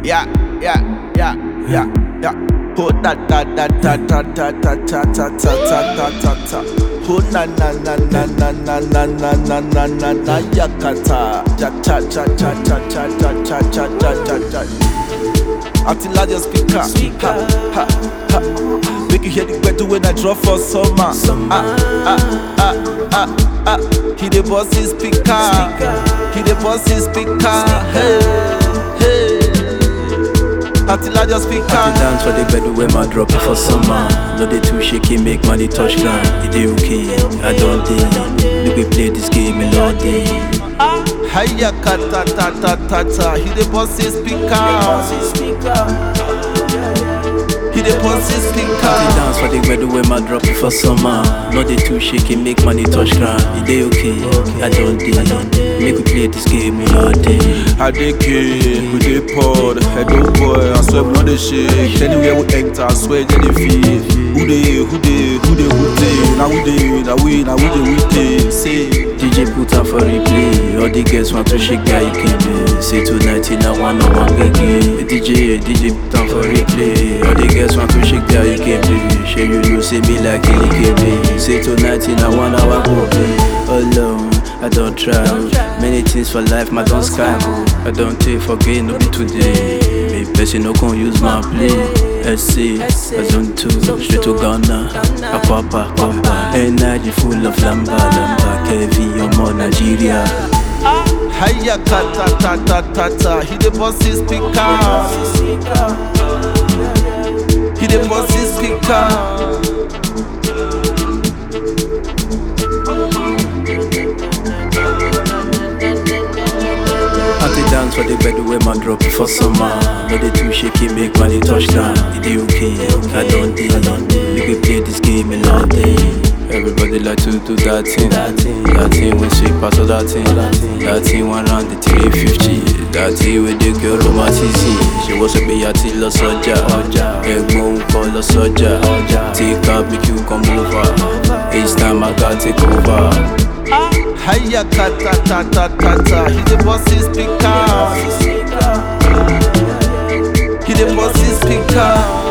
Yeah, yeah, yeah, yeah, yeah. Oh da da da da da da da da da da da da da da. Oh na na na na na na na na na na na na yakata. Cha cha cha cha cha cha cha cha cha cha cha cha. Until larger speaker. Ha, ha, ha. Make you hear the better when I drop for summer. Ah, ah, ah, ah, ah. He the bossy speaker. He the bossy speaker. Hey, hey. Until I just speak I dey dance for the bed where my drop it for summer. No dey too shaky, make money touch ground. It dey okay, I don't dey. Make we play this game a lot day. Hiya kata ta ta ta ta. He the bossy speaker. He the bossy I dey speaker. dance for the bed where my drop it for summer. No dey too shaky, make money touch ground. It dey okay, I don't dey. Make we play this game a lot day. I dey kid, we dey pod, hello boy, I swear we no dey shake. Anywhere we enter, I swear they dey feel. Who dey, who dey, who dey, who dey? Now we dey, now we, now we dey, we dey. Say, DJ put am for replay. All the girls want to shake their ikebe. Say tonight in a one on one gege. DJ, DJ put am for replay. All the girls want to shake their ikebe. Shey you know say me like ikebe. Say tonight in a one hour go play. Alone, I don't try. Many things for life, my don't sky. I don't take for gain, no be today. Me person no can use my play. SC, I don't two, straight to Ghana. Apapa, papa. Energy full of lamba, lamba. Kevi, ọmọ Nigeria. hiya kata ta ta ta ta. He the bossy speaker. He the bossy speaker. I dey dance for the bed where my drop it for summer. No dey too shaky, make money touch down. It dey okay, I don't dey. Make we play this game a lot day. Everybody like to do that thing, that thing, that thing we sweet pass all that thing, that thing one round the 350, that thing with the girl romanticism. She was a be at lọ sọjà, ẹ̀gbọ́n ń kọ́ lọ sọjà, take up make you come over, each time I got take over. Hiya kata ta ta ta ta. He the bossy speaker. He the bossy speaker.